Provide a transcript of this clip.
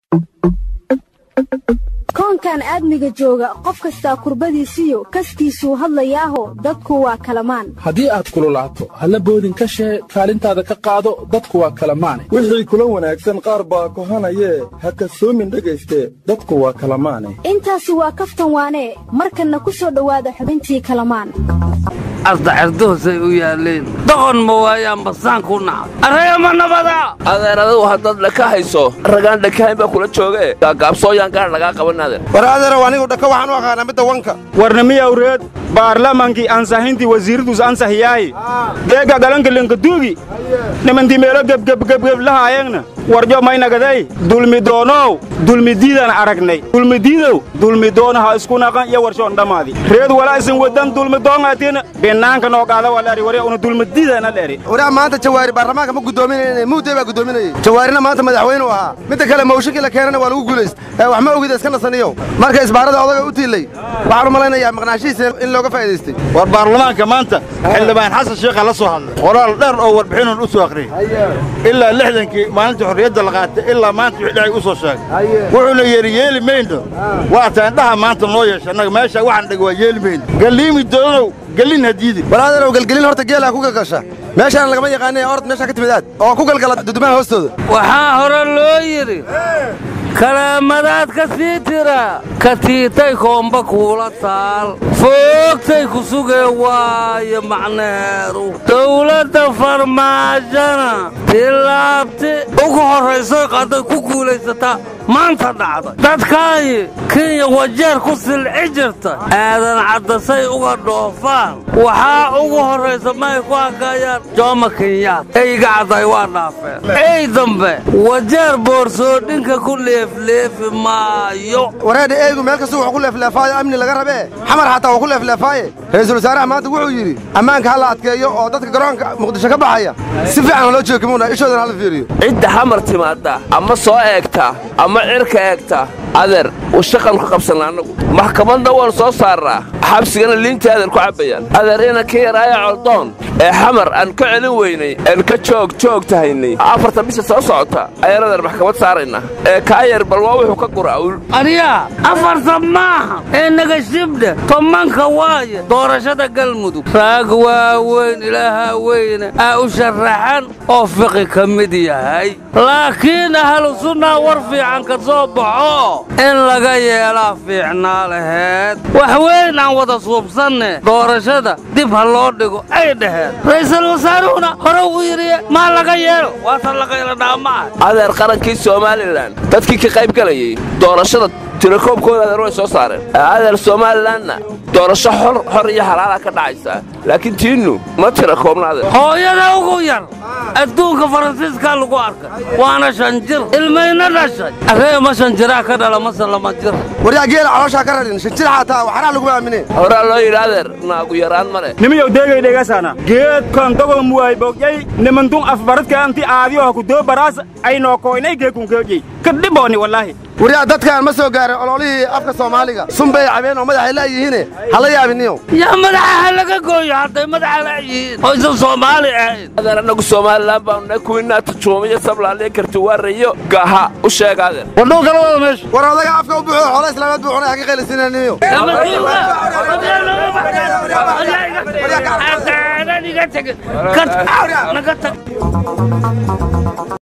koonkan aadmiga jooga qof kastaa kurbadiisiyo kaskiisuu hadlayaaho dadku waa kalamaan haddii aad kululaato halla boodin ka shee kaalintaada ka qaado dadku waa kalamaane wixii kula wanaagsan qaar baa kohanayee ha kasoomin dhegayste dadku waa kalamaane intaasi waa kaftan waanee markanna ku soo dhowaada xubintii kalamaan asdaxirduhusay u yaalleen doqon ma waayaan basaan ku nacay arraya ma nabada adeer adigu haddaad dhaka hayso ragaan dhakahayn baa kula jooge gaagaabsooyaan gaar lagaa qaban adeer war adeerow anigu dhaka waxaan u aqaanaa midda wanka warnamiyawreed baarlamankii ansahintii wasiirradus ansahiyaahi deega galankalenka duugi nimantii meelo gebgebgebgeb lahaayeenna warjo maynagaday dulmidoonow dulmidiidaan aragnay dulmidiidow dulmidoonaha isku naqan iyo warshoon dhammaadi reed walaa isin wadan dulmidoongaatiina binaanka noo qaada walaari warya una dulmidiidana leeri waraa maanta jawaari baarlamaanka ma guddoominayne muudee baa guddoominayey jawaarina maanta madaxweynuu ahaa midda kale mawshinkii la keenana waa lagu guulayst ee wax ma ogida iska nasaniyow marka isbaarada odaga u tiillay waxaan u malaynayaa maqnaashihiisa in looga faa'idaystay war baarlamaanka maanta xildhibaan xasan sheekha la soo hadlay qoraal dheer oo warbixinun u soo akhriyey ilaa lixdankii maalintii xorriyadda la qaatay ilaa maanta wixii dhacay u soo sheegay wuxuuna yeeri yeeli mayno waa taa indhaha maanta noo yeesha annaga meesha waxaan dheg waa yeeli mayno galliimi doonow gellin hadiidi war adeerow gelgelin horta geelaa ku galgasha meeshaan lagama yaqaanay orod meeshaa ka timid aad oo ku galgala dudumaha hoostooda waxaa hore loo yidhi kalaamadaad ka sii tira ka tiitay koomba kuula taal foogtay ku sugee waayo macnaheedu dawladda farmaajana tilaabti ugu horraysoy qadday ku guulaysataa maanta dhacday dadkaayi kenya wajeer ku silci jirta aadan caddasay uga dhoofaan waxaa ugu horraysa maay ku hakaayaan jooma kenyaad eyga cadday waa dhaafeen ey dambe wajeer boorsoodhinka ku leefleefi maayo wareedha eegu meel kasta wuxuu ku leefleefaayo amni laga rabee xamar xataa waa ku leefleefaaye ra'iisul wasaaraha maanta wuxuu yidhi ammaanka ha la adkeeyo oo dadka garoonka muqdisho ka baxaya si fiican loo jookimuuna ishoodana hala fiiriyo cidda xamar timaadda ama soo eegta ama cirka eegta adeer uu shaqan ku qabsanna annagu maxkamadna waannu soo saarnaa xabsigana liintii adeer ku cabbayaan adeer ina ka yaraaya coldoon ee xamar aan ka celin weynay aan ka joog joog tahaynay afartan bisha soo socota ayaan adeer maxkamad saaraynaa ee kaa yar bal waa wuxuu ka gura'ul aryaa afartan maaha ee nagashibdhe tomanka waaye doorashada galmudug raag waaweyn ilaahaa weyne aa u sharaxan oo fiqi ka mid yahay laakiin ahlu sunnaa war fiican ka soo baxo in laga yeelaa fiicnaa laheed wax weyn aan wada suubsanne doorashada dib ha loo dhigo ay dhaheen ra'iisul wasaaruhuna hore uu yidhi maa laga yeelo waatan laqayladhaa ma ah adeer qarankii somalilan dadkii ka qayb galayay doorashada tirakoobkooda adeer way soo saareen adeer somalilanna doorasho xor iyo halaala ka dhacaysaa laakiin tiinnu ma tira koobna adeer hooyada ugu yar adduunka faransiiskaa lagu arkay waana shan jir ilmayna dhashay arree ma shan jiraa ka dhala mase lama jir waryaa geela calooshaa ka radhin shan jir xataa waxaraa laguma aamine horaa loo yidhi adeer naagu yaraan ma leh nimiyow deegay dhegaasana geedkan dogo muwaybogyay nimantun afbaradka anti aadiyoha kudoo baraas aynoo koynay geekunkeejey kadhibooni wallaahi waryaa dadkaan ma soo gaarin ololihii afka soomaaliga sunbay cabeen oo madaxay la'yihiine hala yaabiniyo yaa madaxa ha laga gooyo hadday madaxa la'yihiin oo isan soomaali ahayn adeer annagu somalilan baanu kuwiinaa tujuumiyo sablaaliya kartiwaarayo gaha u sheega adeer wardhow kala wada meesha war odaga afka u buuxo xoolo islaameed buu cunay ha ka qaylisinaniyo naga tag